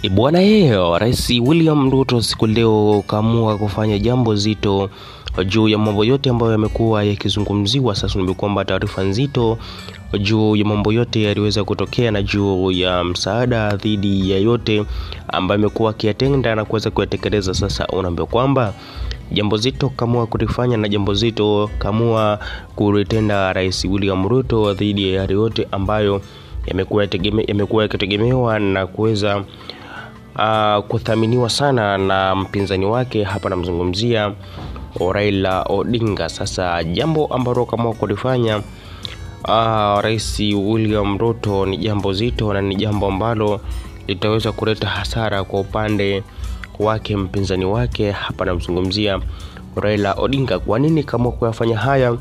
Bwana yeye Rais William Ruto siku leo kaamua kufanya jambo zito juu ya mambo yote ambayo yamekuwa yakizungumziwa. Sasa ni kwamba taarifa nzito juu ya mambo yote yaliweza kutokea na juu ya msaada dhidi ya yote ambayo amekuwa akiyatenda na kuweza kuyatekeleza. Sasa unaambiwa kwamba jambo zito kamua kulifanya na jambo zito kamua kulitenda Rais William Ruto dhidi ya yale yote ambayo yamekuwa yamekuwa yakitegemewa na kuweza uh, kuthaminiwa sana na mpinzani wake. Hapa namzungumzia Raila Odinga. Sasa jambo ambalo kama kulifanya uh, Rais William Ruto ni jambo zito na ni jambo ambalo litaweza kuleta hasara kwa upande wake mpinzani wake. Hapa namzungumzia Raila Odinga. Kwa nini kama kuyafanya haya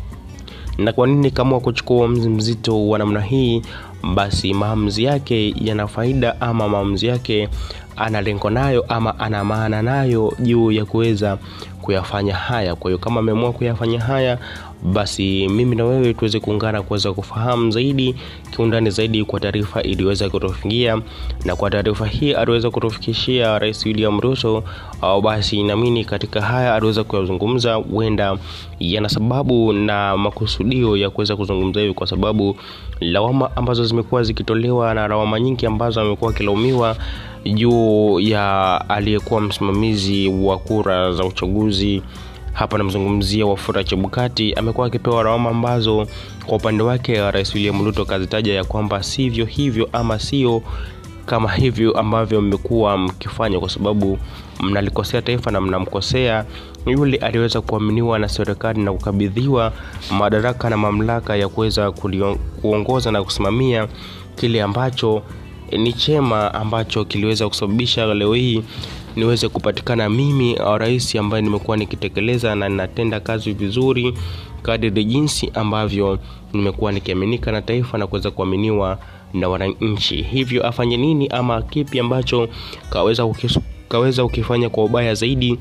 na kwa nini kama kuchukua uamuzi mzito wa namna hii? Basi maamuzi yake yana faida ama maamuzi yake ana lengo nayo ama ana maana nayo juu ya kuweza kuyafanya haya. Kwa hiyo kama ameamua kuyafanya haya, basi mimi na wewe tuweze kuungana kuweza kufahamu zaidi kiundani zaidi kwa taarifa iliweza kutufikia, na kwa taarifa hii aliweza kutufikishia Rais William Ruto, au basi naamini katika haya aliweza kuyazungumza, huenda yana sababu na makusudio ya kuweza kuzungumza hivi, kwa sababu lawama ambazo zimekuwa zikitolewa na lawama nyingi ambazo amekuwa akilaumiwa juu ya aliyekuwa msimamizi wa kura za uchaguzi hapa namzungumzia Wafula Chebukati, amekuwa akipewa lawama ambazo kwa upande wake Rais William Ruto kazitaja ya kwamba sivyo hivyo ama sio kama hivyo ambavyo mmekuwa mkifanya, kwa sababu mnalikosea taifa na mnamkosea yule aliweza kuaminiwa na serikali na kukabidhiwa madaraka na mamlaka ya kuweza kuongoza na kusimamia kile ambacho ni chema ambacho kiliweza kusababisha leo hii niweze kupatikana mimi rais ambaye nimekuwa nikitekeleza na ninatenda kazi vizuri kadiri jinsi ambavyo nimekuwa nikiaminika na taifa na kuweza kuaminiwa na wananchi. Hivyo afanye nini ama kipi ambacho kaweza ukisu, kaweza ukifanya kwa ubaya zaidi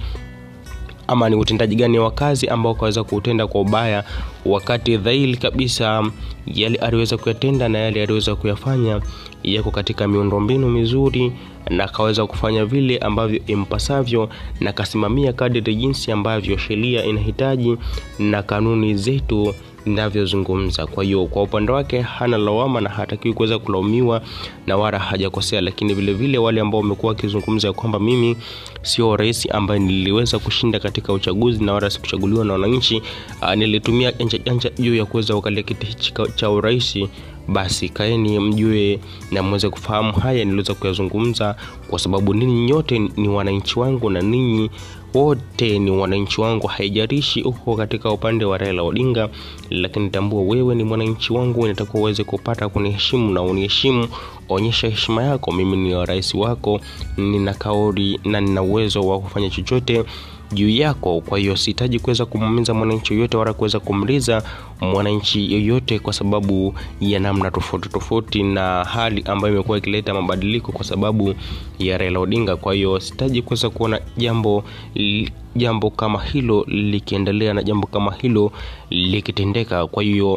ama ni utendaji gani wa kazi ambao kaweza kuutenda kwa ubaya, wakati dhahiri kabisa yale aliweza kuyatenda na yale aliweza kuyafanya yako katika miundombinu mizuri, na kaweza kufanya vile ambavyo impasavyo, na kasimamia kadiri jinsi ambavyo sheria inahitaji na kanuni zetu ninavyozungumza. Kwa hiyo kwa upande wake hana lawama na hatakiwi kuweza kulaumiwa na wala hajakosea, lakini vile vile wale ambao wamekuwa wakizungumza kwamba mimi sio rais ambaye niliweza kushinda katika uchaguzi na wala sikuchaguliwa na wananchi, nilitumia janja janja juu ya kuweza kukalia kiti hichi cha urais basi kaeni mjue na mweze kufahamu haya niliweza kuyazungumza, kwa sababu ninyi nyote ni wananchi wangu na ninyi wote ni wananchi wangu, haijarishi uko katika upande wa Raila Odinga, lakini tambua wewe ni mwananchi wangu, nitakuwa uweze kupata kuniheshimu na uniheshimu. Onyesha heshima yako, mimi ni rais wako, nina kauli na nina uwezo wa kufanya chochote juu yako. Kwa hiyo sihitaji kuweza kumuumiza mwananchi yoyote wala kuweza kumliza mwananchi yoyote kwa sababu ya namna tofauti tofauti na hali ambayo imekuwa ikileta mabadiliko kwa sababu ya Raila Odinga. Kwa hiyo sihitaji kuweza kuona jambo jambo kama hilo likiendelea na jambo kama hilo likitendeka. Kwa hiyo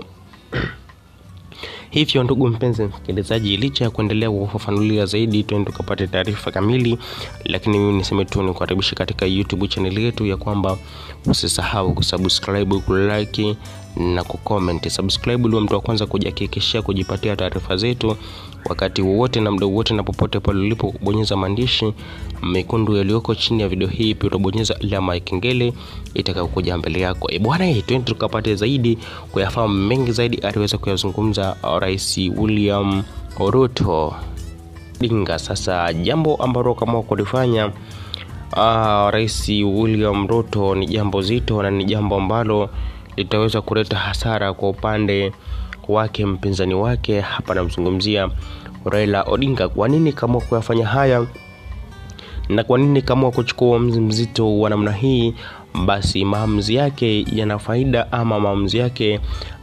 hivyo ndugu mpenzi msikilizaji, licha ya kuendelea kufafanulia zaidi, twende tukapate taarifa kamili, lakini mimi niseme tu nikukaribisha katika YouTube channel yetu ya kwamba usisahau kusubscribe, kulike na kucomment. Subscribe ili mtu wa kwanza kujihakikishia kujipatia taarifa zetu wakati wowote na muda wote na popote pale ulipo, kubonyeza maandishi mekundu yaliyoko chini ya video hii, pia utabonyeza alama ya kengele itakayokuja mbele yako. E bwana, twende tukapate zaidi kuyafahamu mengi zaidi aliweza kuyazungumza Rais William Ruto Odinga. Sasa jambo ambalo kama kulifanya uh, Rais William Ruto ni jambo zito na ni jambo ambalo litaweza kuleta hasara kwa upande wake mpinzani wake. Hapa namzungumzia Raila Odinga. Kwa nini kama kuyafanya haya na kwa nini kama kuchukua uamuzi mzito wa namna hii? Basi maamuzi yake yana faida ama maamuzi yake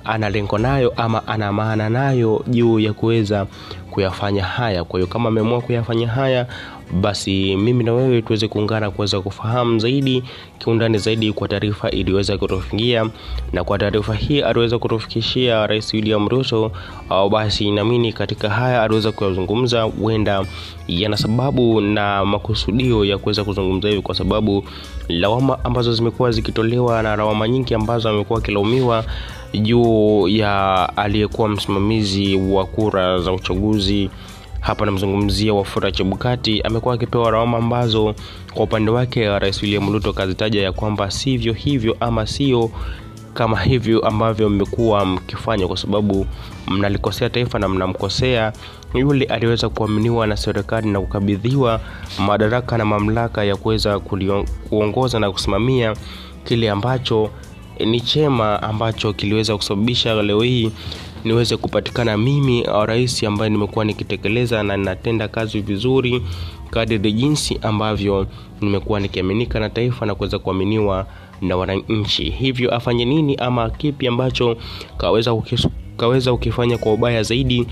ana lengo nayo ama ana maana nayo juu ya kuweza kuyafanya haya. Kwa hiyo kama ameamua kuyafanya haya, basi mimi na wewe tuweze kuungana kuweza kufahamu zaidi kiundani zaidi kwa taarifa iliyoweza kutufikia, na kwa taarifa hii aliweza kutufikishia Rais William Ruto, au basi naamini katika haya aliweza kuyazungumza, huenda yana sababu na makusudio ya kuweza kuzungumza hivi, kwa sababu lawama ambazo zimekuwa zikitolewa na lawama nyingi ambazo amekuwa akilaumiwa juu ya aliyekuwa msimamizi wa kura za uchaguzi hapa namzungumzia Wafula Chebukati, amekuwa akipewa lawama ambazo kwa upande wake Rais William Ruto kazitaja ya kwamba sivyo hivyo ama sio kama hivyo ambavyo mmekuwa mkifanya, kwa sababu mnalikosea taifa na mnamkosea yule aliweza kuaminiwa na serikali na kukabidhiwa madaraka na mamlaka ya kuweza kuongoza na kusimamia kile ambacho ni chema ambacho kiliweza kusababisha leo hii niweze kupatikana mimi rais ambaye nimekuwa nikitekeleza na ninatenda kazi vizuri kadiri jinsi ambavyo nimekuwa nikiaminika na taifa na kuweza kuaminiwa na wananchi. Hivyo afanye nini ama kipi ambacho kaweza ukis, kaweza ukifanya kwa ubaya zaidi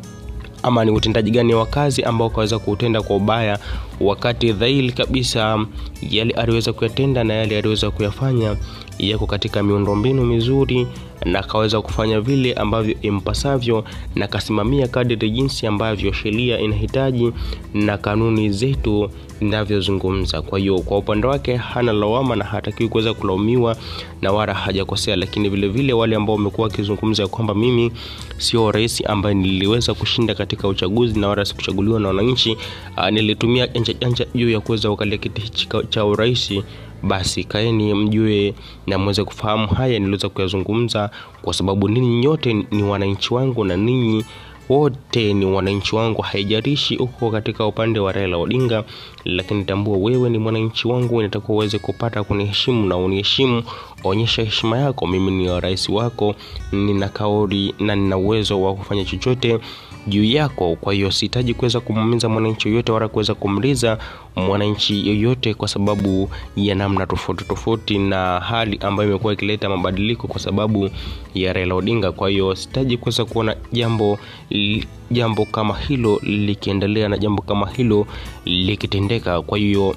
ama ni utendaji gani wa kazi ambao kaweza kuutenda kwa ubaya, wakati dhahiri kabisa yale aliweza kuyatenda na yale aliweza kuyafanya yako katika miundombinu mizuri, na kaweza kufanya vile ambavyo impasavyo, na kasimamia kadiri jinsi ambavyo sheria inahitaji na kanuni zetu zinavyozungumza. Kwa hiyo kwa upande wake hana lawama na hatakiwi kuweza kulaumiwa na wala hajakosea, lakini vile vile wale ambao wamekuwa wakizungumza kwamba mimi sio rais ambaye niliweza kushinda katika uchaguzi na wala sikuchaguliwa na wananchi, nilitumia janja janja juu ya kuweza kukalia kiti hichi cha urais basi kaeni mjue na mweze kufahamu haya niliweza kuyazungumza, kwa sababu ninyi nyote ni wananchi wangu na ninyi wote ni wananchi wangu, haijalishi uko katika upande wa Raila Odinga, lakini tambua wewe ni mwananchi wangu, nitakuwa uweze kupata kuniheshimu na uniheshimu. Onyesha heshima yako, mimi ni rais wako, nina kauli na nina uwezo wa kufanya chochote juu yako. Kwa hiyo sihitaji kuweza kumuumiza mwananchi yoyote wala kuweza kumliza mwananchi yoyote kwa sababu ya namna tofauti tofauti na hali ambayo imekuwa ikileta mabadiliko kwa sababu ya Raila Odinga. Kwa hiyo sihitaji kuweza kuona jambo jambo kama hilo likiendelea na jambo kama hilo likitendeka. Kwa hiyo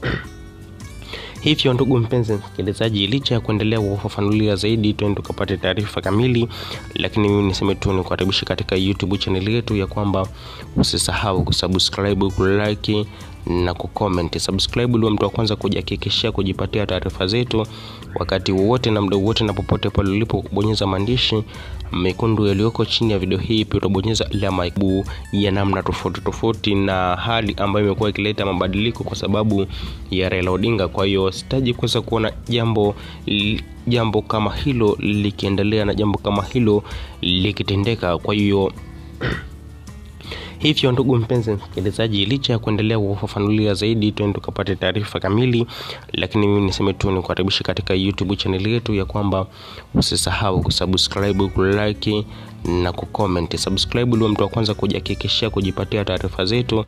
hivyo ndugu mpenzi msikilizaji, licha ya kuendelea kufafanulia zaidi, twende tukapate taarifa kamili, lakini mimi niseme tu nikukaribisha katika YouTube channel yetu ya kwamba usisahau kusubscribe, kulike na kucomment. Subscribe ili mtu wa kwanza kujihakikishia kujipatia taarifa zetu wakati wowote na muda wote na popote pale ulipo, kubonyeza maandishi mekundu yaliyoko chini ya video hii, pia utabonyeza alama ya namna tofauti tofauti na hali ambayo imekuwa ikileta mabadiliko kwa sababu ya Raila Odinga. Kwa hiyo sitaji kuweza kuona jambo jambo kama hilo likiendelea na jambo kama hilo likitendeka. Kwa hiyo hivyo ndugu mpenzi msikilizaji, licha ya kuendelea kufafanulia zaidi, twende tukapate taarifa kamili, lakini mimi niseme tu nikukaribisha katika YouTube channel yetu ya kwamba usisahau kusubscribe, kulike na kucomment. Subscribe ili mtu wa kwanza kujihakikishia kujipatia taarifa zetu